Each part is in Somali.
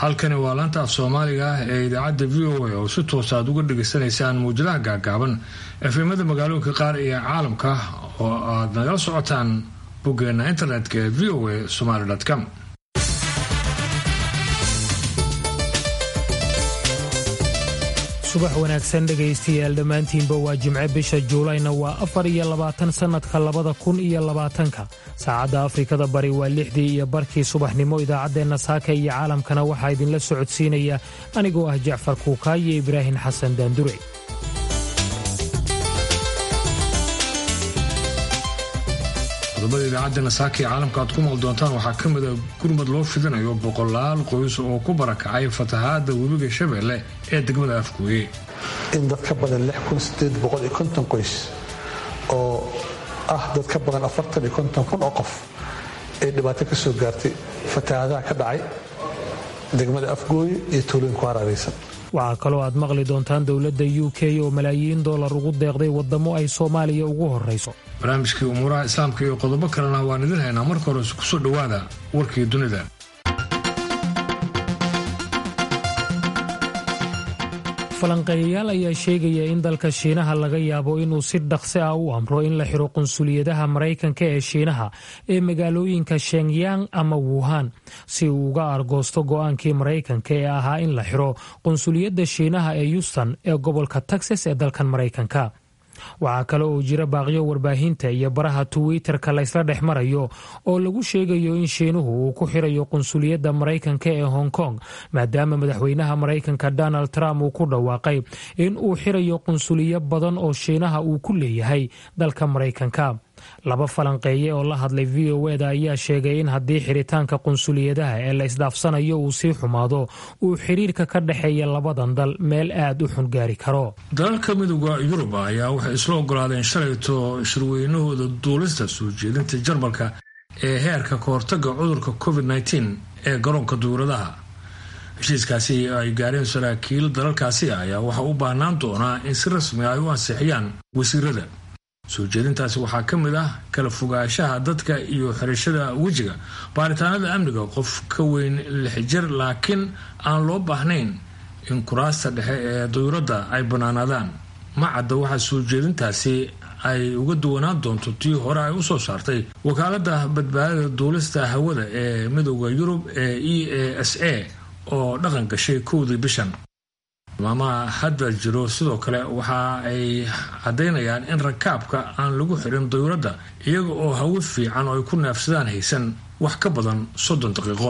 halkani waa laanta af soomaaliga ah ee idaacadda v o a oo si toosa aad uga dhagaysanaysaan muwjadaha gaagaaban efemada magaalooyinka qaar iyo caalamka oo aad nagala socotaan boggeena internetka ee v o a somaly com subax wanaagsan dhegaystayaal dhammaantiinba waa jimce bisha juulayna waa afar iyo labaatan sannadka labada kun iyo labaatanka saacadda afrikada bari waa lixdii iyo barkii subaxnimo idaacaddeenna saaka iyo caalamkana waxaa idinla socodsiinaya anigoo ah jacfar kuukaayo ibraahin xasan daandure qodobada idaacaddeena saaka ee caalamka aad ku maal doontaan waxaa ka mid a gurmad loo fidinayo boqolaal qoys oo ku barakacay fatahaadda webiga shabeelle ee degmada afgooye in dad ka badan qoys oo ah dad ka badan kun oo qof ay dhibaato ka soo gaartay fatahaadaha ka dhacay degmada afgooye iyo tuulooyin ku haraaraysan waxaa kaloo aad maqli doontaan dowladda u k oo malaayiin dollar ugu deeqday waddamo ay soomaaliya ugu horrayso barnaamijkii umuuraha islaamka iyo qodobo kalena waan idin haynaa marka hore kusoo dhowaada warkii dunida falanqeeyayaal ayaa sheegaya in dalka shiinaha laga yaabo inuu si dhaqsi ah u amro in la xiro qunsuliyadaha maraykanka ee shiinaha ee magaalooyinka shenyang ama wuhan si uu uga argoosto go'aankii maraykanka ee ahaa in la xiro qunsuliyadda shiinaha ee yuston ee gobolka texas ee dalkan maraykanka waxaa kale oo jira baaqyo warbaahinta iyo baraha twitter-ka laysla dhex marayo oo lagu sheegayo in shiinuhu uu ku xirayo qunsuliyadda maraykanka ee hong kong maadaama madaxweynaha maraykanka donald trump uu ku dhawaaqay in uu xirayo qunsuliyo badan oo shiinaha uu ku leeyahay dalka maraykanka laba falanqeeye oo la hadlay v o eda ayaa sheegay in haddii xiritaanka qunsuliyadaha ee la isdhaafsanayo uu sii xumaado uu xiriirka ka dhexeeya labadan dal meel aad u xun gaari karo dalalka midooda yurub ayaa waxay isla ogolaadeen shalayto shirweynahooda duulista soo jeedinta jarmalka ee heerka kahortaga cudurka covid ee garoonka duuradaha heshiiskaasi ay gaareen saraakiil dalalkaasi ayaa waxaa u baahnaan doonaa in si rasmi ay u ansixiyaan wasiirada soo jeedintaasi waxaa ka mid ah kala fogaanshaha dadka iyo xirashada wejiga baaritaanada amniga qof ka weyn lix jir laakiin aan loo baahnayn in kuraasta dhexe ee dayuuradda ay bannaanaadaan ma cadda waxaa soo jeedintaasi ay uga duwanaan doonto tii hore ay usoo saartay wakaaladda badbaadada duulista hawada ee midooda yurub ee e a s a oo dhaqan gashay kowdii bishan maamaha hadda jiro sidoo kale waxa ay caddaynayaan in rakaabka aan lagu xirin dayuuradda iyaga oo hawo fiican oo ay ku neefsadaan haysan wax ka badan soddon daqiiqo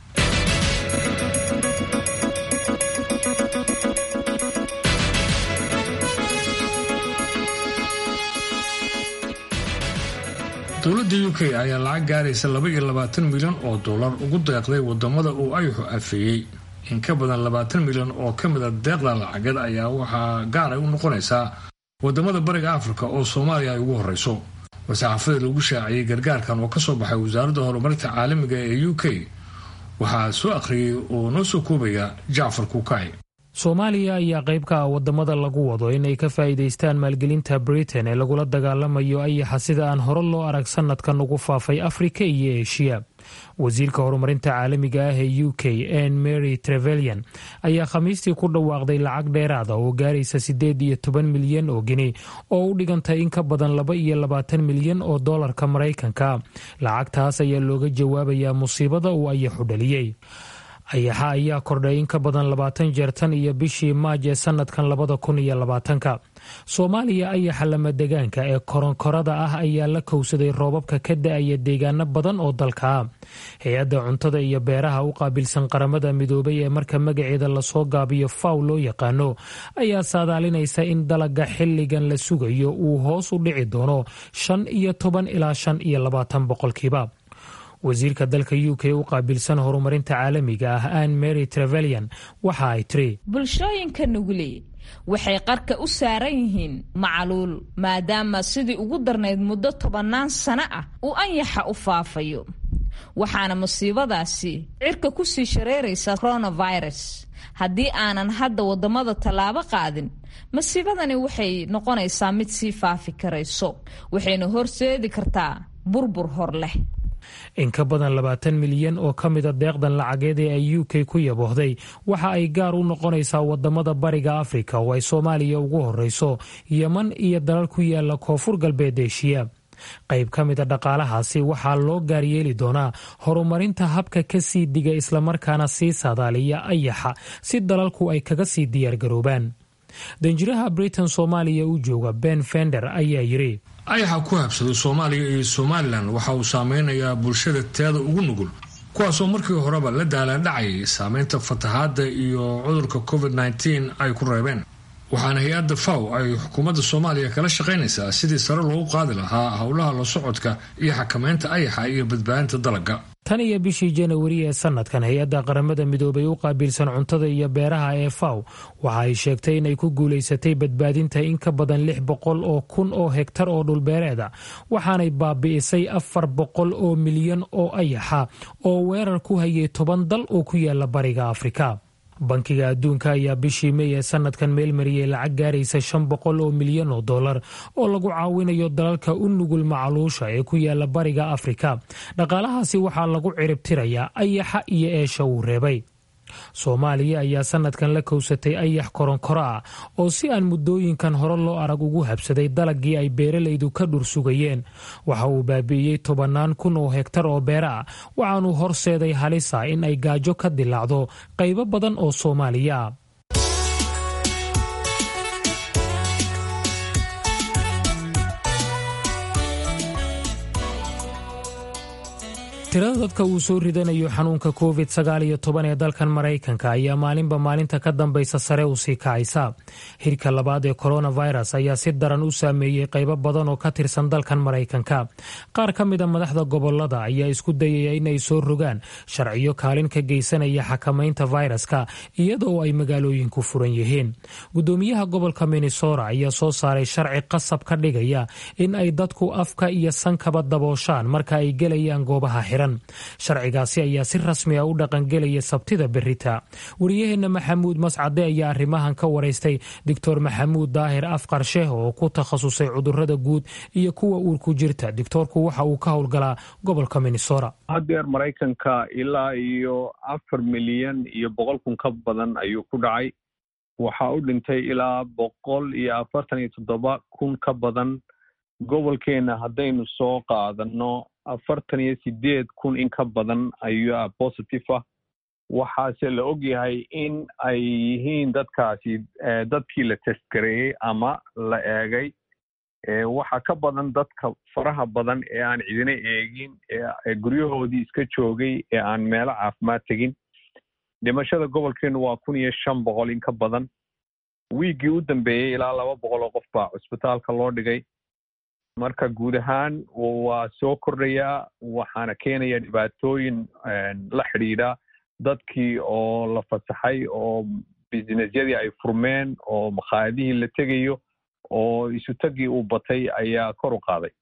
dowladda u k ayaa lacag gaaraysa laba iyo labaatan milyan oo dollar ugu deeqday wadamada uu ayuxu afeeyey in ka badan labaatan milyan oo ka mid a deeqda lacagad ayaa waxaa gaar ay u noqonaysaa wadamada bariga afrika oo soomaaliya ay ugu horeyso war-saxaafada lagu shaaciyey gargaarkan oo kasoo baxay wasaaradda horumarinta caalamiga ee u k waxaa soo akhriyey oo noo soo koobaya jacfar kuukay soomaaliya ayaa qayb ka ah wadamada lagu wado inay ka faa'iidaystaan maalgelinta britain ee lagula dagaalamayo ayaxa sida aan hore loo arag sanadkan ugu faafay afrika iyo eshiya wasiirka horumarinta caalamiga ah ee u k ann mary trevelian ayaa khamiistii ku dhawaaqday lacag dheeraada oo gaaraysa siddeed iyo toban milyan oo geni oo u dhigantay in ka badan laba iyo labaatan milyan oo dollarka maraykanka lacagtaas ayaa looga jawaabayaa musiibada uu ayaxu dhaliyey ayaxa ayaa kordhay in ka badan labaatan jeer tan iyo bishii maaj ee sanadkan labada kun iyo labaatanka soomaaliya ayaxa lamadegaanka ee koronkorada ah ayaa la kowsaday roobabka ka da-aya deegaano badan oo dalka ah hay-adda cuntada iyo beeraha u qaabilsan qaramada midoobay ee marka magaceeda lasoo gaabiyo faw loo yaqaano ayaa saadaalinaysa in dalaga xilligan la sugayo uu hoos u dhici doono shan iyo toban ilaa shan iyo labaatan boqolkiiba wasiirka dalka u k u qaabilsan horumarinta caalamiga ah ann mary trevelian waxa ay tiri bulshooyinka nugule waxay qarka u saaran yihiin macaluul maadaama sidii ugu darnayd muddo tobannaan sano ah uu anyaxa u faafayo waxaana musiibadaasi cirka kusii shareeraysa coronavirus haddii aanan hadda waddamada tallaabo qaadin masiibadani waxay noqonaysaa mid sii faafi karayso waxayna horseedi kartaa burbur hor leh in ka badan labaatan milyan oo ka mida deeqdan lacageed ee ay u k ku yaboohday waxa ay gaar u noqonaysaa wadamada bariga afrika oo ay soomaaliya ugu horeyso yeman iyo dalal ku yaala koonfur galbeed eshiya qayb ka mida dhaqaalahaasi waxaa loo gaaryeeli doonaa horumarinta habka ka sii diga islamarkaana sii saadaaliya ayaxa si dalalku ay kaga sii diyaargaroobaan danjiraha britain soomaaliya u jooga ben fender ayaa yidhi ayaxa ku habsaday soomaaliya iyo somalilan waxa uu saameynayaa bulshada teeda ugu nugul kuwaasoo markii horeba la daalaandhacayay saameynta fatahaadda iyo cudurka covid nteen ay ku reebeen waxaana hay-adda faw ay xukuumadda soomaaliya kala shaqaynaysaa sidii sare loogu qaadi lahaa howlaha la socodka iyo xakameynta ayaxa iyo badbaadinta dalagga tan iyo bishii janawari ee sanadkan hay-adda qaramada midoobay u qaabilsan cuntada iyo beeraha ee faw waxa ay sheegtay inay ku guulaysatay badbaadinta in ka badan lix boqol oo kun oo hegtar oo dhulbeereeda waxaanay baabi'isay afar boqol oo milyan oo ayaxa oo weerar ku hayay toban dal oo ku yaala bariga afrika bankiga adduunka ayaa bishii mey ee sanadkan meelmariyey lacag gaaraysa shan boqol oo milyan oo dollar oo lagu caawinayo dalalka u nugul macaluusha ee ku yaala bariga afrika dhaqaalahaasi waxaa lagu ciribtirayaa ayaxa iyo eesha uu reebay soomaaliya ayaa sanadkan la kowsatay ayax koronkoro ah oo si aan muddooyinkan hore loo arag ugu habsaday dalagii ay beeralaydu ka dhur sugayeen waxa uu baabi'iyey tobannaan kun oo hegtar oo beera ah waxaanuu horseeday halisa in ay gaajo ka dilaacdo qaybo badan oo soomaaliya ah tirada dadka uu soo ridanayo xanuunka covid sagaal iyo toban ee dalkan maraykanka ayaa maalinba maalinta ka dambaysa sare u sii kacaysa hirka labaad ee coronavirus ayaa si daran u saameeyey qaybo badan oo ka tirsan dalkan maraykanka qaar ka mida madaxda gobolada ayaa isku dayaya inay soo rogaan sharciyo kaalin ka geysanaya xakamaynta fayraska iyadoo ay magaalooyinku furan yihiin gudoomiyaha gobolka minnesota ayaa soo saaray sharci qasab ka dhigaya in ay dadku afka iyo sankaba dabooshaan marka ay gelayaan goobaha xiran sharcigaasi ayaa si rasmi a u dhaqangelaya sabtida berita wariyaheenna maxamuud mascade ayaa arrimahan ka waraystay doctor maxamuud daahir afqar sheeh oo ku takhasusay cudurada guud iyo kuwa uurku jirta doctoorku waxa uu ka howlgalaa gobolka minnesota haddeer maraykanka ilaa iyo afar milyan iyo boqol kun ka badan ayuu ku dhacay waxaa u dhintay ilaa boqol iyo afartan iyo toddoba kun ka badan gobolkeenna haddaynu soo qaadano afartan iyo sideed kun in ka badan ayaa positive ah waxaase la og yahay in ay yihiin dadkaasi dadkii la testgareeyey ama la eegay waxa ka badan dadka faraha badan ee aan cidina eegin ee guryahoodii iska joogay ee aan meelo caafimaad tegin dhimashada gobolkeenu waa kun iyo shan boqol in ka badan wiiggii u dambeeyey ilaa laba boqol oo qof baa cusbitaalka loo dhigay marka guud ahaan waa soo kordhayaa waxaana keenaya dhibaatooyin la xidhiidha dadkii oo la fasaxay oo businessyadii ay furmeen oo makhaayadihii la tegayo oo isutagii uu batay ayaa kor u qaaday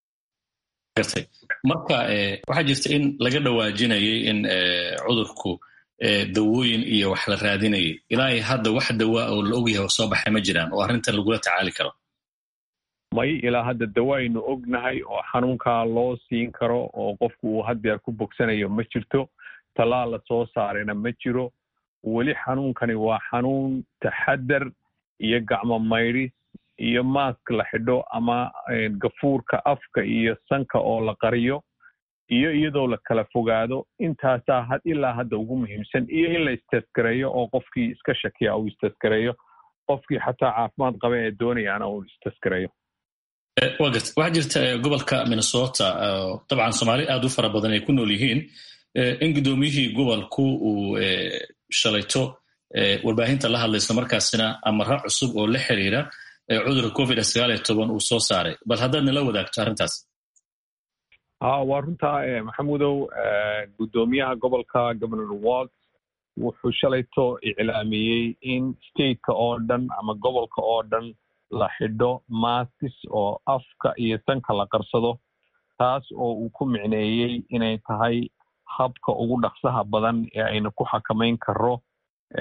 marka waxaa jirta in laga dhawaajinayay in cudurku dawooyin iyo wax la raadinayay ilaa hadda wax dawaa oo la ogyahay oo soo baxay ma jiraan oo arrintan lagula tacaali karo may ilaa hadda dawa aynu ognahay oo xanuunkaa loo siin karo oo qofku uu haddeer ku bogsanayo ma jirto tallaal la soo saarayna ma jiro weli xanuunkani waa xanuun taxadar iyo gacmo maydhis iyo maask la xidho ama gafuurka afka iyo sanka oo la qariyo iyo iyadoo la kala fogaado intaasaa had ilaa hadda ugu muhiimsan iyo in la istesgareeyo oo qofkii iska shakiya uu istesgareeyo qofkii xataa caafimaad qaba ee doonayaana uu istesgareeyo wa garta waxaa jirta gobolka minnesota dabcan soomaali aad u fara badan ay ku nool yihiin in guddoomiyihii gobolku uu shalayto warbaahinta la hadlayso markaasina amara cusub oo la xiriira cudurka covid sagaal iyo toban uu soo saaray bal haddaad nala wadaagto arrintaas ha waa runtaa maxamudow guddoomiyaha gobolka governor walt wuxuu shalayto iclaamiyey in stateka oo dhan ama gobolka oo dhan la xidho maskis oo afka iyo sanka la qarsado taas oo uu ku micneeyey inay tahay habka ugu dhaqsaha badan ee aynu ku xakamayn karo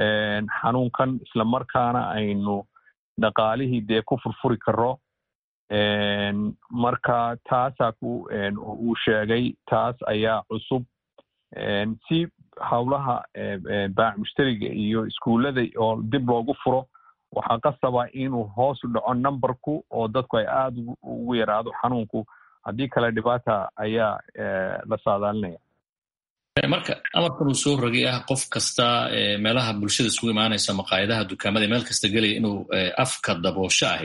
xanuunkan islamarkaana aynu dhaqaalihii dee ku furfuri karo marka taasaa ku uu sheegay taas ayaa cusub si howlaha baac mushtariga iyo iskuullada oo dib loogu furo waxaa qasaba inuu hoos u dhaco numberku oo dadku ay aada ugu yaraado xanuunku haddii kale dhibaata ayaa la saadaalinaya marka amarkan uu soo rogay ah qof kasta meelaha bulshada isugu imaanaysa maqaayadaha dukaamada meel kasta gelaya inuu afka daboosho ahi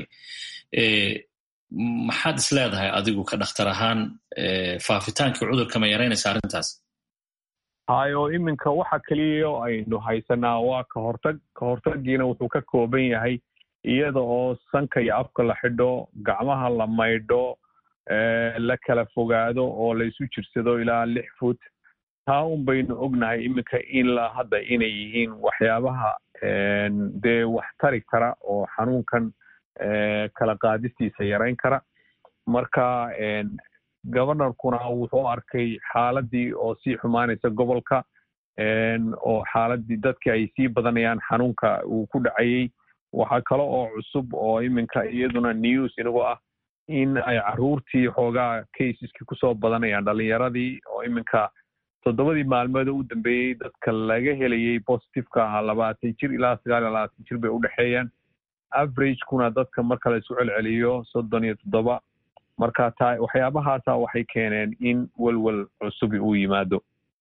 maxaad is leedahay adigu ka dhakhtar ahaan faafitaankii cudurka ma yaraynaysa arrintaas hayo iminka waxa keliya aynu haysanaa waa ka hortag ka hortagiina wuxuu ka kooban yahay iyada oo sanka iyo afka la xidho gacmaha la maydho la kala fogaado oo laysu jirsado ilaa lix foot taa un baynu ognahay iminka ilaa hadda inay yihiin waxyaabaha dee wax tari kara oo xanuunkan kala qaadistiisa yarayn kara marka governorkuna wuxuu arkay xaaladii oo sii xumaanaysa gobolka oo xaaladii dadkii ay sii badanayaan xanuunka uu ku dhacayey waxaa kale oo cusub oo iminka iyaduna news inagoo ah in ay caruurtii xoogaa caseski kusoo badanayaan dhalinyaradii oo iminka toddobadii maalmood u dambeeyey dadka laga helayey positiveka ahaa labaatan jir ilaa sagaal iyo labaatan jir bay u dhexeeyaan averagekuna dadka marka la isu celceliyo soddon iyo toddoba marka taa waxyaabahaasa waxay keeneen in welwel cusubi uu yimaado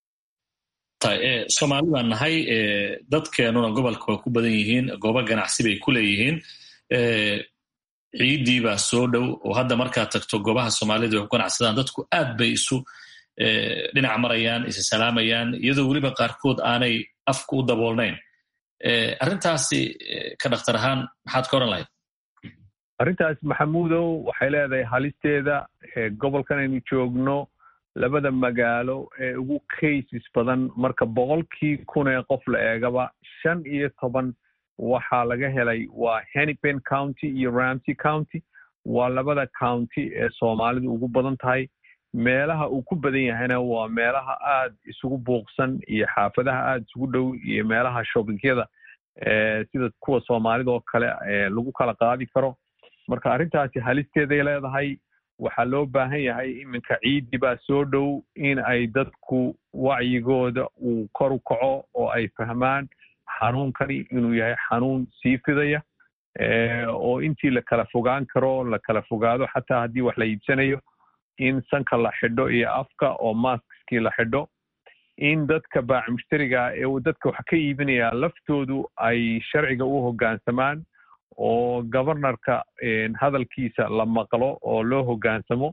soomaali baan nahay dadkeenuna gobolka waa ku badan yihiin goobo ganacsi bay ku leeyihiin ciiddii baa soo dhow oo hadda markaad tagto goobaha soomaalida ay ku ganacsadaan dadku aad bay isu dhinac marayaan isa salaamayaan iyadoo weliba qaarkood aanay afka u daboolnayn arrintaasi ka dhakhtar ahaan maxaad ka oran lahayd arrintaas maxamuudow waxay leedahay halisteeda gobolkan aynu joogno labada magaalo ee ugu cases badan marka boqolkii kun ee qof la eegaba shan iyo toban waxaa laga helay waa henipen county iyo ramsey county waa labada county ee soomaalidu ugu badan tahay meelaha uu ku badan yahayna waa meelaha aad isugu buuqsan iyo xaafadaha aad isugu dhow iyo meelaha shoppingyada sida kuwa soomaalida oo kale lagu kala qaadi karo marka arrintaasi halisteeday leedahay waxaa loo baahan yahay iminka ciiddii baa soo dhow in ay dadku wacyigooda uu kor u kaco oo ay fahmaan xanuunkani inuu yahay xanuun sii fidaya oo intii la kala fogaan karo la kala fogaado xataa haddii wax la iibsanayo in sanka la xidho iyo afka oo maskskii la xidho in dadka baac mushtariga ee dadka wax ka iibinaya laftoodu ay sharciga u hoggaansamaan oo governorka hadalkiisa la maqlo oo loo hoggaansamo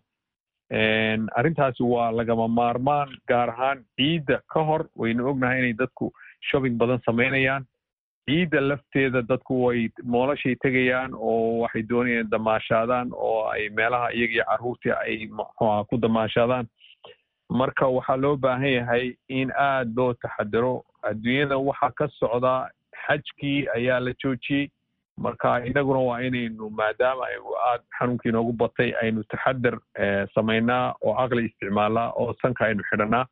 arrintaasi waa lagama maarmaan gaar ahaan ciidda ka hor waynu ognahay inay dadku shopping badan samaynayaan ciidda lafteeda dadku way moolashay tegayaan oo waxay doonayaan damaashaadaan oo ay meelaha iyaga iyo carruurtii ay mxuha ku damaashaadaan marka waxaa loo baahan yahay in aad loo taxadiro adduunyada waxaa ka socdaa xajkii ayaa la joojiyey marka inaguna waa inaynu maadaama aad xanuunkii inoogu batay aynu taxadar samaynaa oo caqli isticmaalnaa oo sanka aynu xidhanaa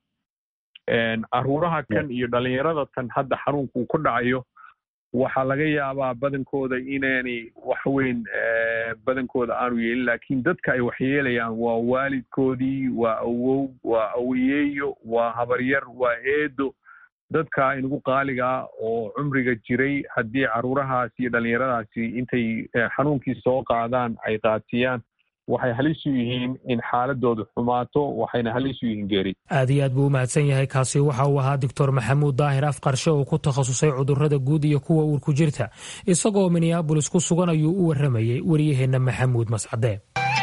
caruuraha kan iyo dhalinyarada tan hadda xanuunka uu ku dhacayo waxaa laga yaabaa badankooda inaanay wax weyn badankooda aanu yeelin laakiin dadka ay waxyeelayaan waa waalidkoodii waa awow waa awayeeyo waa habaryar waa eedo dadka inagu qaaliga ah oo cumriga jiray haddii caruurahaasi iyo dhalinyaradaasi intay xanuunkii soo qaadaan ay qaatiyaan waxay halis u yihiin in xaaladoodu xumaato waxayna halis u yihiin geeri aad iyo aad buu u mahadsan yahay kaasi waxa uu ahaa doctor maxamuud daahir afqarshe oo ku takhasusay cudurrada guud iyo kuwa uurku jirta isagoo minneabolis ku sugan ayuu u warramayey waryaheenna maxamuud mascade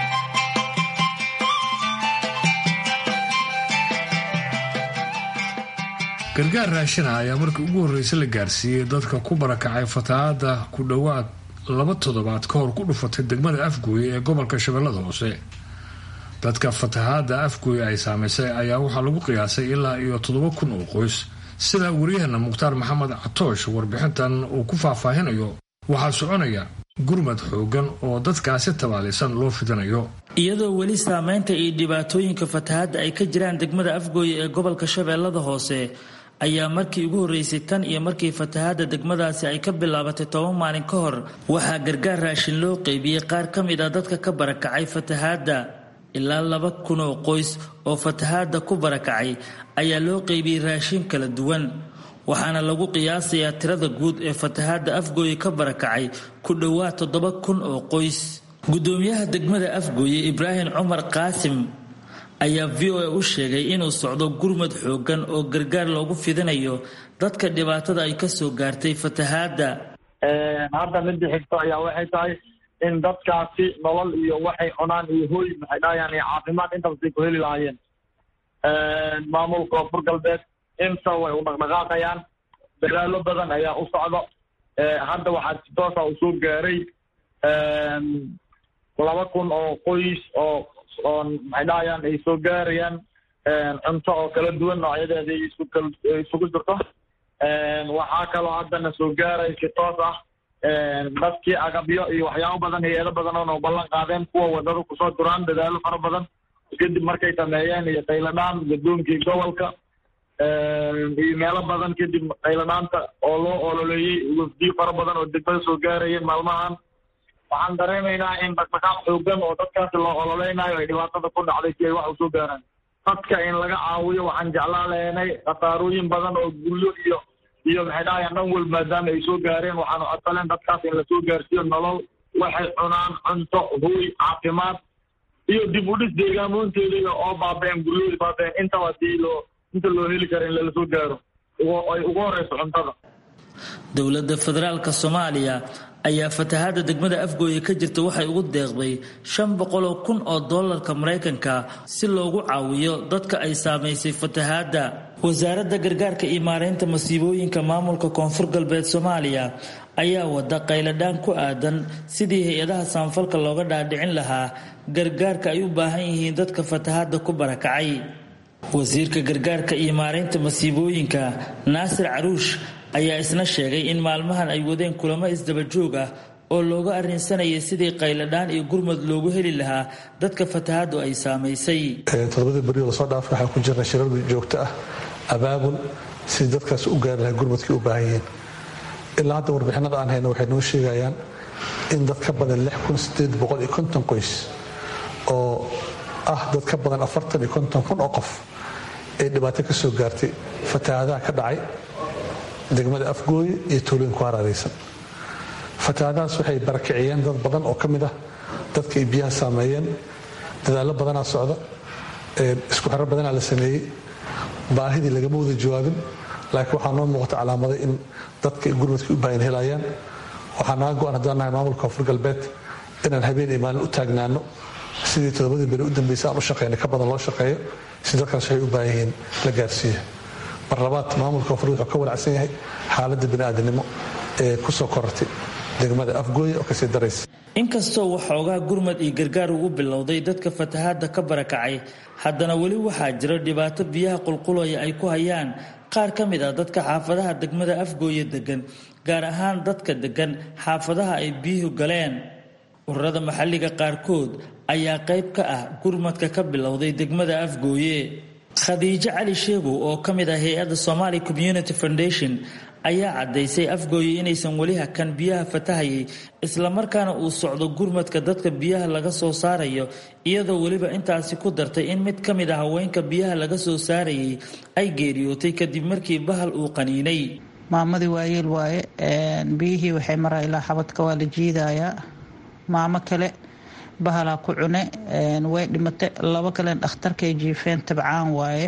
gargaar raashina ayaa markii ugu horreysay la gaarsiiyey dadka ku barakacay fatahaadda ku dhowaad laba toddobaad ka hor ku dhufatay degmada afgooye ee gobolka shabeellada hoose dadka fatahaadda afgooye ay saamaysay ayaa waxaa lagu qiyaasay ilaa iyo toddoba kun oo qoys sida waryaheena mukhtaar maxamed catoosh warbixintan uu ku faahfaahinayo waxaa soconaya gurmad xoogan oo dadkaasi tabaalaysan loo fidinayo iyadoo weli saamaynta iyo dhibaatooyinka fatahaadda ay ka jiraan degmada afgooye ee gobolka shabeellada hoose ayaa markii ugu horreysay tan iyo markii fatahaadda degmadaasi ay ka bilaabatay toban maalin ka hor waxaa gargaar raashin loo qeybiyey qaar ka mid ah dadka ka barakacay fatahaadda ilaa laba kun oo qoys oo fatahaadda ku barakacay ayaa loo qeybiyey raashin kala duwan waxaana lagu qiyaasayaa tirada guud ee fatahaadda afgooye ka barakacay ku dhowaad toddoba kun oo qoys gudoomiyaha degmada afgooye ibraahim cumar qaasim ayaa v o a u sheegay inuu socdo gurmad xoogan oo gargaar loogu fidinayo dadka dhibaatada ay kasoo gaartay fatahaadda hadda midda xigto ayaa waxay tahay in dadkaasi nolol iyo waxay cunaan iyo hooy maxay dhahayaan iyo caafimaad intabasay ku heli lahaayeen maamulka koonfur galbeed inta way u dhaqdhaqaaqayaan dadaalo badan ayaa u socdo hadda waxaa si toosa u soo gaaray laba kun oo qoys oo oo maxay dhahayaan ay soo gaarayaan cunto oo kala duwan noocyadeeda isugu jirto waxaa kaloo haddana soo gaaray si toos ah dadkii agabyo iyo waxyaabo badan hay-ado badan oona ballan qaadeen kuwa wadada kusoo duraan dadaalo fara badan kadib markay sameeyeen iyo qayladhaan guddoonkii gobolka iyo meelo badan kadib qayladhaanta oo loo ololeeyey wafdiyo fara badan oo degmada soo gaarayeen maalmahan waxaan dareemaynaa in dhaqdhaqaaq xoogan oo dadkaasi loo ololeynayo ay dhibaatada ku dhacday si ay wax usoo gaaraan dadka in laga caawiyo waxaan jeclaan lahaynay khasaarooyin badan oo guryo iyo iyo maxay dhahayaan dhan wal maadaama ay soo gaareen waxaanu codsaleen dadkaas in lasoo gaarsiiyo nolol waxay cunaan cunto hooy caafimaad iyo dib u dhis deegaamooyinteeda oo baaba-een guryahoodi baaba-een intaba hadii loo inta loo heli kara in lalasoo gaaro ay ugu horeyso cuntada dowladda federaalka soomaaliya ayaa fatahaadda degmada afgooye ka jirta waxay ugu deeqday shan boqoloo kun oo doolarka maraykanka si loogu caawiyo dadka ay saamaysay fatahaadda wasaaradda gargaarka iyo maareynta masiibooyinka maamulka koonfur galbeed soomaaliya ayaa wada qayladhaan ku aadan sidii hay-adaha samafalka looga dhaadhicin lahaa gargaarka ay u baahan yihiin dadka fatahaadda ku barakacay wasiirka gargaarka iyo maareynta masiibooyinka naasir caruush ayaa isna sheegay in maalmahan ay wadeen kulamo isdabajoog ah oo looga arrinsanayay sidii qayladhaan iyo gurmad loogu heli lahaa dadka fatahaaddu ay saamaysay todobadii beri lasoo dhaafay waxaan ku jirnay shirar joogto ah abaabul sidii dadkaas u gaari lahaa gurmadkii u baahan yihiin ilaa hadda warbixinada aan hayno waxay noo sheegayaan in dad ka badan qoys oo ah dad ka badan kun oo qof ay dhibaato ka soo gaartay fatahaadaha ka dhacay degmada afgooye iyo tuulooyin ku haraaraysan fatahaadahaas waxay barakiciyeen dad badan oo ka mid ah dadka ay biyaha saameeyeen dadaallo badanaa socda isku xero badanaa la sameeyey baahidii lagama wada jawaabin laakiin waxaa noo muuqata calaamaday in dadka gurmadkii u baahan helayaan waxaa naga go-an haddaan nahay maamulka koonfur galbeed inaan habeen iyo maalin u taagnaano sidii todobadii beri u dambeysay aan u shaqeynay ka badan loo shaqeeyo si dadkaas waxay u baahan yihiin la gaarsiiyo mar labaad maamulka koonfur wuxuu ka walacsan yahay xaaladda bini'aadanimo ee ku soo korortay degmada afgooye oo kasii daraysa inkastoo waxoogaa gurmad iyo gargaar ugu bilowday dadka fatahaadda ka barakacay haddana weli waxaa jira dhibaato biyaha qulqulaya ay ku hayaan qaar ka mid ah dadka xaafadaha degmada afgooye degan gaar ahaan dadka degan xaafadaha ay biyuhu galeen ururada maxalliga qaarkood ayaa qayb ka ah gurmadka ka bilowday degmada afgooye khadiijo cali sheegow oo ka mid ah hay-adda somali community foundation ayaa caddaysay afgooye inaysan weli hakan biyaha fatahayay islamarkaana uu socdo gurmadka dadka biyaha laga soo saarayo iyadoo weliba intaasi ku dartay in mid ka mid ah haweenka biyaha laga soo saarayay ay geeriyootay kadib markii bahal uu qaniinay maamadii waayeel waaye biyihii waxay maraa ilaa xabadka waa la jiidayaa maamo kale bahalaa ku cune way dhimatay labo kalen dhakhtarkay jiifeen tabcaan waaye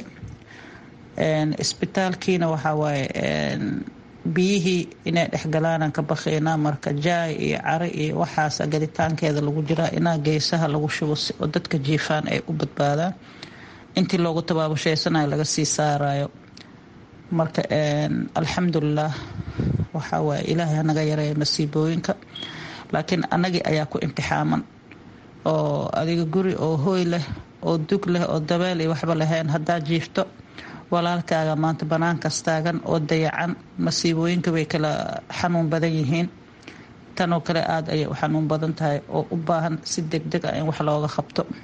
isbitaalkiina waxaa waaye biyihii inay dhexgalaanaan ka bakhaynaa marka jaay iyo cari iyo waxaasa gaditaankeeda lagu jiraa inaa geesaha lagu shubo si oo dadka jiifaan ay u badbaadaan intii loogu tabaabushaysanaya laga sii saarayo marka alxamdulilah waxaa waaye ilaahay hanaga yareeya masiibooyinka laakiin annagii ayaa ku imtixaaman oo adiga guri oo hooy leh oo dug leh oo dabeel iyo waxba lahayn haddaa jiifto walaalkaaga maanta banaankaas taagan oo dayacan masiibooyinka way kala xanuun badan yihiin tanoo kale aada ayay u xanuun badan tahay oo u baahan si deg deg ah in wax looga qabto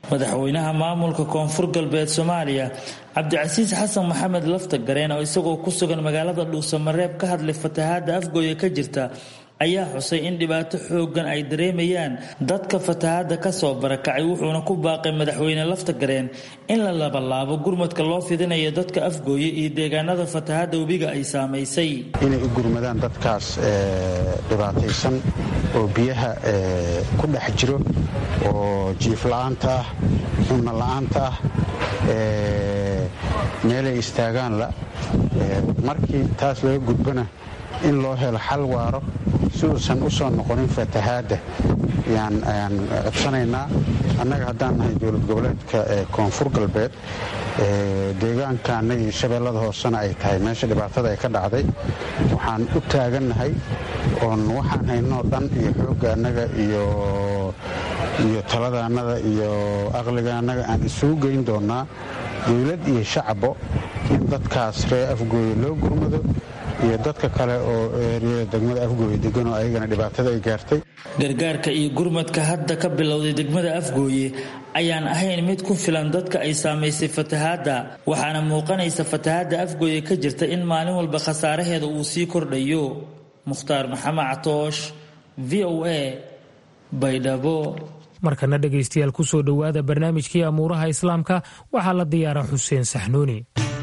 madaxweynaha maamulka koonfur galbeed soomaaliya cabdicasiis xasan maxamed lafta gareen oo isagoo ku sugan magaalada dhuusamareeb ka hadlay fatahaada afgooya ka jirta ayaa xusay in dhibaato xoogan ay dareemayaan dadka fatahaada kasoo barakacay wuxuuna ku baaqay madaxweyne lafta gareen in la labalaabo gurmadka loo fidinayo dadka afgooye iyo deegaanada fatahaada webiga ay saamaysay inay u gurmadaan dadkaas dhibaataysan oo biyaha ku dhex jiro oo jiifla-aanta ah cunno la-aanta ah meelay istaagaan la markii taas laga gudbana in loo helo xal waaro si uusan u soo noqonin fatahaadda ayaan codsanaynaa annaga haddaan nahay dowlad goboleedka koonfur galbeed deegaankaana iyo shabeellada hoosena ay tahay meesha dhibaatada ay ka dhacday waxaan u taagannahay oon waxaan haynoo dhan iyo xoogga annaga iyo iyo taladaannada iyo aqligaannaga aan isugu geyn doonnaa dowlad iyo shacbo in dadkaas ree afgooye loo gurmado iyo dadka kale oo eeriyada degmada afgooye degan oo ayagana dhibaatada ay gaartay gargaarka iyo gurmadka hadda ka bilowday degmada afgooye ayaan ahayn mid ku filan dadka ay saamaysay fatahaadda waxaana muuqanaysa fatahaadda afgooye ka jirta in maalin walba khasaaraheeda uu sii kordhayo mukhtaar maxamed catoosh v o a baydhabo markana dhegaystayaal ku soo dhowaada barnaamijkii amuuraha islaamka waxaa la diyaara xuseen saxnuuni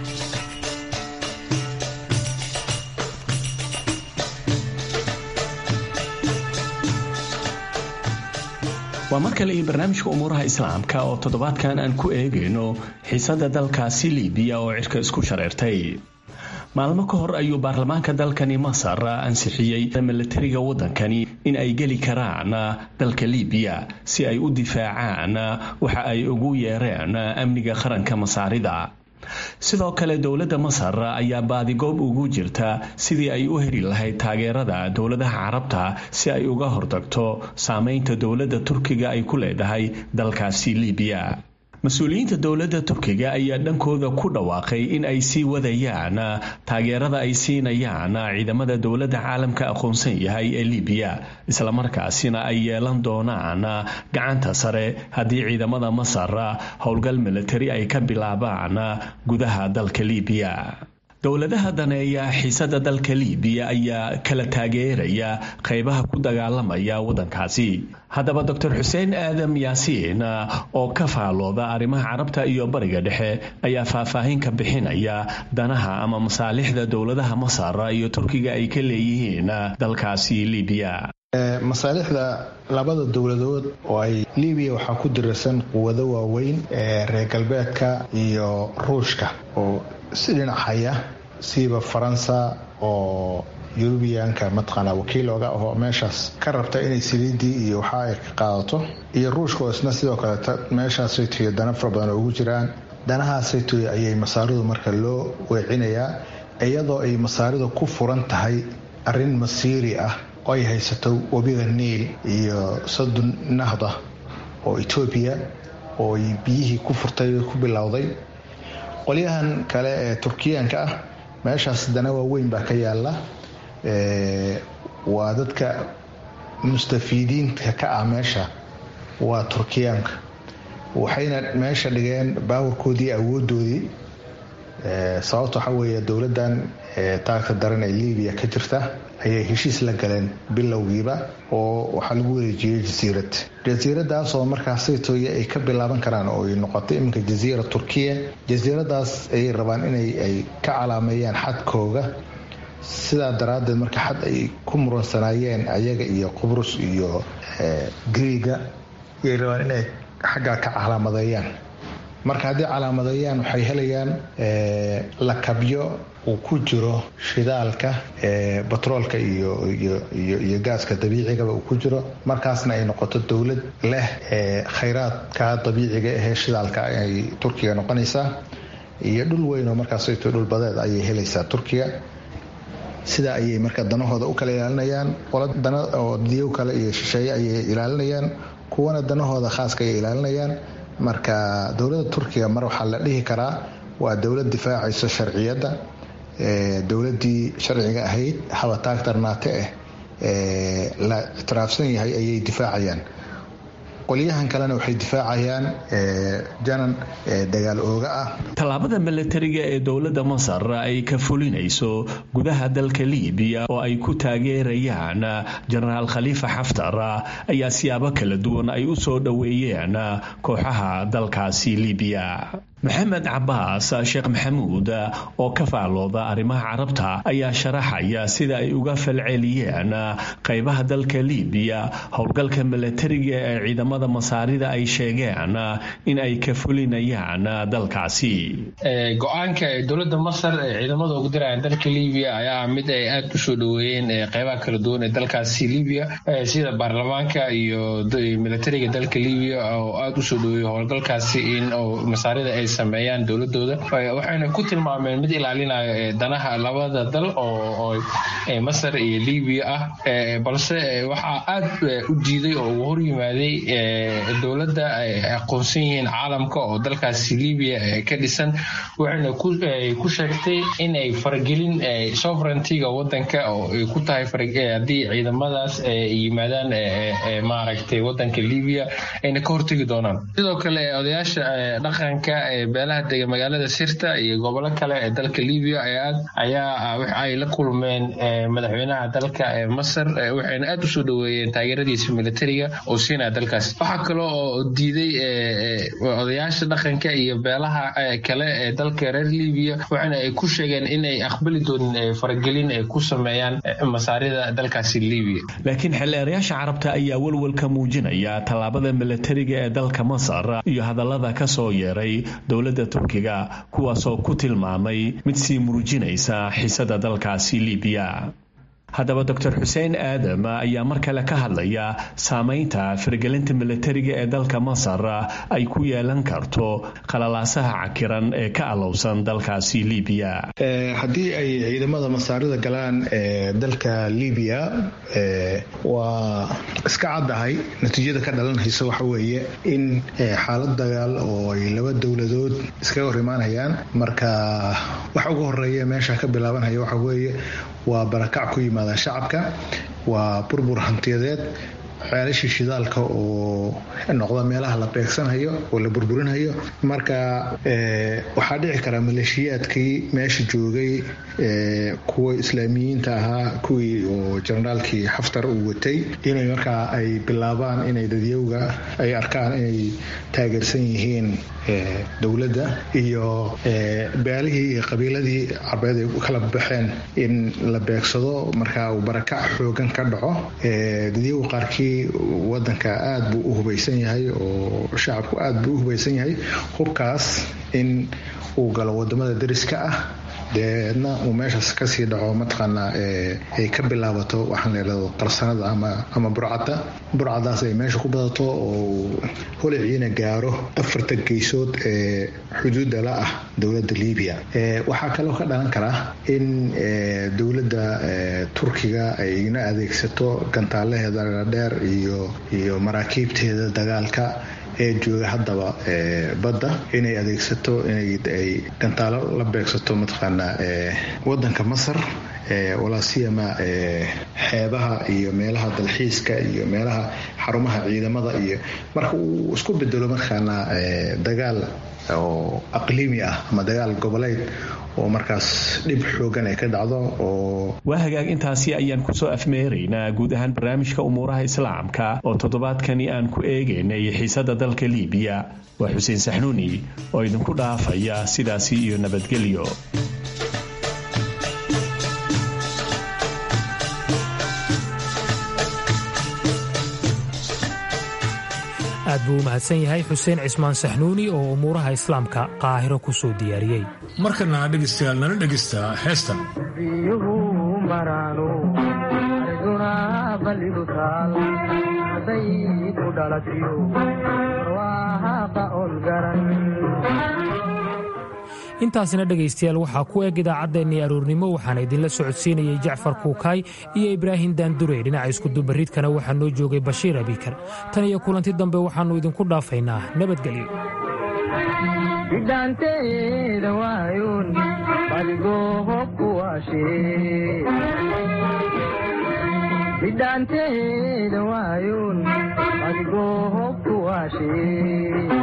waa mar kale iyo barnaamijka umuuraha islaamka oo toddobaadkan aan ku eegayno xiisada dalkaasi libiya oo cirka isku shareertay maalmo ka hor ayuu baarlamaanka dalkani masar ansixiyey milatariga waddankani in ay geli karaan dalka libiya si ay u difaacaan waxa ay ugu yeereen amniga qaranka masaarida sidoo kale dowladda masar ayaa baadigoob ugu jirta sidii ay u heli lahayd taageerada dowladaha carabta si ay uga hortagto saameynta dowladda turkiga ay ku leedahay dalkaasi libiya mas-uuliyiinta dowladda turkiga ayaa dhankooda ku dhawaaqay in ay sii wadayaan taageerada ay siinayaan ciidamada dowladda caalamka aqoonsan yahay ee libiya islamarkaasina ay yeelan doonaan gacanta sare haddii ciidamada masar howlgal militari ay ka bilaabaan gudaha dalka libiya dowladaha daneeya xiisada dalka libiya ayaa kala taageeraya qaybaha ku dagaalamaya waddankaasi haddaba doctor xuseen aadam yaasiin oo ka faalooda arrimaha carabta iyo bariga dhexe ayaa faahfaahin ka bixinaya danaha ama masaalixda dowladaha masar iyo turkiga ay ka leeyihiin dalkaasi libiya masaalixda labada dowladood oo ay libiya waxaa ku dirarsan quwado waaweyn ee reer galbeedka iyo ruushka oo si dhinacaya siiba faransa oo yurubiyaanka mataqaanaa wakiil oga ahoo meeshaas ka rabta inay saliidii iyo waxa ay ka qaadato iyo ruushka oo isna sidoo kaleeta meeshaasaytoy dana fara badan oo ugu jiraan danahaasaytoy ayay masaaridu marka loo weecinayaa iyadoo ay masaaridu ku furan tahay arrin masiiri ah oo ay haysato webiga niil iyo sadun nahda oo etoobiya oo ay biyihii ku furtay ku bilowday qolyahan kale ee turkiyaanka ah meeshaas dana waaweyn baa ka yaala waa dadka mustafiidiinta ka ah meesha waa turkiyaanka waxayna meesha dhigeen baawarkoodii awoodoodii sababta waxaa weeye dowladan taagta daran ee libiya ka jirta ayay heshiis la galeen bilowgiiba oo waxaa lagu wareejiyey jasiirad jasiiradaasoo markaasaytooye ay ka bilaaban karaan oo ay noqotay iminka jasiira turkiya jasiiradaas ayay rabaan inay ay ka calaameeyaan xadkooga sidaa daraaddeed marka xad ay ku muransanaayeen ayaga iyo qubrus iyo griiga ayay rabaan inay xaggaa ka calaamadeeyaan marka haddii calaamadeeyaan waxay helayaan lakabyo uu ku jiro shidaalka batroolka iyo gaaska dabiicigaba uu ku jiro markaasna ay noqoto dowlad leh khayraadka dabiiciga ahee shidaalka ay turkiga noqonaysaa iyo dhul weyn oo markaasayto dhulbadeed ayay helaysaa turkiga sidaa ayay marka danahooda u kala ilaalinayaan qola dana oo diyow kale iyo shisheeye ayay ilaalinayaan kuwana danahooda khaaska ayay ilaalinayaan marka dowladda turkiga mar waxaa la dhihi karaa waa dowlad difaacayso sharciyadda dowladii sharciga ahayd habataagtarnaate ah la ictiraafsan yahay ayay difaacayaan qolyahan kalena waxay difaacayaan janan dagaal ooga ah tallaabada milatariga ee dowladda masar ay ka fulinayso gudaha dalka libiya oo ay ku taageerayaan jenaraal khaliifa xaftar ayaa siyaabo kala duwan ay u soo dhoweeyeen kooxaha dalkaasi libiya maxamed cabaas sheekh maxamuud oo ka faallooda arrimaha carabta ayaa sharaxaya sida ay uga falceliyeen qaybaha dalka libiya howlgalka milatariga ee ciidamada masaarida ay sheegeen in ay ka fulinayaan dalkaasi go-aanka ee dowladda masar ee ciidamada ugu dirayaan dalka libiya ayaa mid ay aada u soo dhoweeyeen qaybaha kala duwan ee dalkaasi libiya sida baarlamaanka iyo milatariga dalka libiya oo aada u soo dhoweeyey howlgalkaasi in masaarida ay sameeyaan dowladooda waxayna ku tilmaameen mid ilaalinayo danaha labada dal oo masar iyo libiya ah balse waxaa aad u diiday oo uu hor yimaaday dowladda ay aqoonsan yihiin caalamka oo dalkaasi libiya ka dhisan waxayna ku sheegtay in ay faragelin sovereigntyga wadanka oo ay ku tahay haddii ciidamadaas yimaadaan maaragtay wadanka libiya ayna ka hortegi doonaan sidoo kale odayaasha dhaqanka beelaha dega magaalada sirta iyo gobolo kale ee dalka libiya ayaa ay la kulmeen madaxweynaha dalka masar waxayna aad usoo dhoweeyeen taageeradiisa militariga oo siinaya dalkaas waxaa kale oo diiday odayaasha dhaqanka iyo beelaha kale ee dalka reer libiya waxaana ay ku sheegeen in ay aqbali doonin faragelin ay ku sameeyaan masaarida dalkaasi libiya laakiin xildheerayaasha carabta ayaa walwalka muujinaya tallaabada milatariga ee dalka masar iyo hadallada ka soo yeeray dowladda turkiga kuwaasoo ku tilmaamay mid sii murujinaysa xisada dalkaasi libiya haddaba doctor xuseen aadam ayaa mar kale ka hadlaya saameynta faragelinta milatariga ee dalka masar ay ku yeelan karto qalalaasaha cakiran ee ka alowsan dalkaasi libiya haddii ay ciidamada masaarida galaan dalka libiya waa iska caddahay natiijada ka dhalanaysa waxa weeye in xaalad dagaal oo ay laba dowladood iskaga hor imaanayaan marka waxa ugu horeeya meesha ka bilaabanaya waxa weeye waa barakac ku yimaada shacabka waa burbur hantiyadeed ceelashii shidaalka oo noqda meelaha la beegsanayo oo la burburinayo marka waxaa dhici karaa maleeshiyaadkii meesha joogay kuwa islaamiyiinta ahaa kuwii oo jenaraalkii xaftar uu watay inay markaa ay bilaabaan inay dadyowga ay arkaan inay taageersan yihiin dowladda iyo beelihii iyo qabiiladii carbeed ay kala baxeen in la beegsado markaa uu barakac xoogan ka dhaco dadyowga qaarkii wadanka aad buu u hubaysan yahay oo shacabku aad buu u hubaysan yahay hubkaas in uu galo wadamada dariska ah deedna uu meeshaas kasii dhaco mataqaanaa ay ka bilaabato waxaan leelado qarsanada ama burcadda burcadaas ay meesha ku badato oo holiciina gaaro afarta geysood ee xuduudda la ah dowladda libiya waxaa kaloo ka dhalan kara in dowladda turkiga ay ina adeegsato gantaalaheeda dheer iyo iyo maraakiibteeda dagaalka ee jooga haddaba badda inay adeegsato inay gantaalo la beegsato mataqaanaa wadanka masar walaasiyama xeebaha iyo meelaha dalxiiska iyo meelaha xarumaha ciidamada iyo marka uu isku bedelo markaana dagaal oo aqliimi ah ama dagaal goboleed oo markaas dhib xoogan ay ka dhacdo oo waa hagaag intaasi ayaan kusoo afmeeraynaa guud ahaan barnaamijka umuuraha islaamka oo toddobaadkani aan ku eegaynay xiisada dalka liibiya waa xuseen saxnuuni oo idinku dhaafaya sidaasi iyo nabadgelyo aad buu u mahadsan yahay xuseen cismaan saxnuuni oo umuuraha islaamka qaahiro ku soo diyaariyey markana dhegaystayaal nala dhegaysta heestan intaasina dhegaystayaal waxaa ku eg idaacaddeenii aroornimo waxaana idinla socodsiinayay jacfar kuukaay iyo ibraahim daandurey dhinaca iskudubarridkana waxaa noo joogay bashiir abikar tan iyo kulanti dambe waxaannu idinku dhaafaynaa nabadgelyo bidhaanteeda waayuun adigoo hobku waashe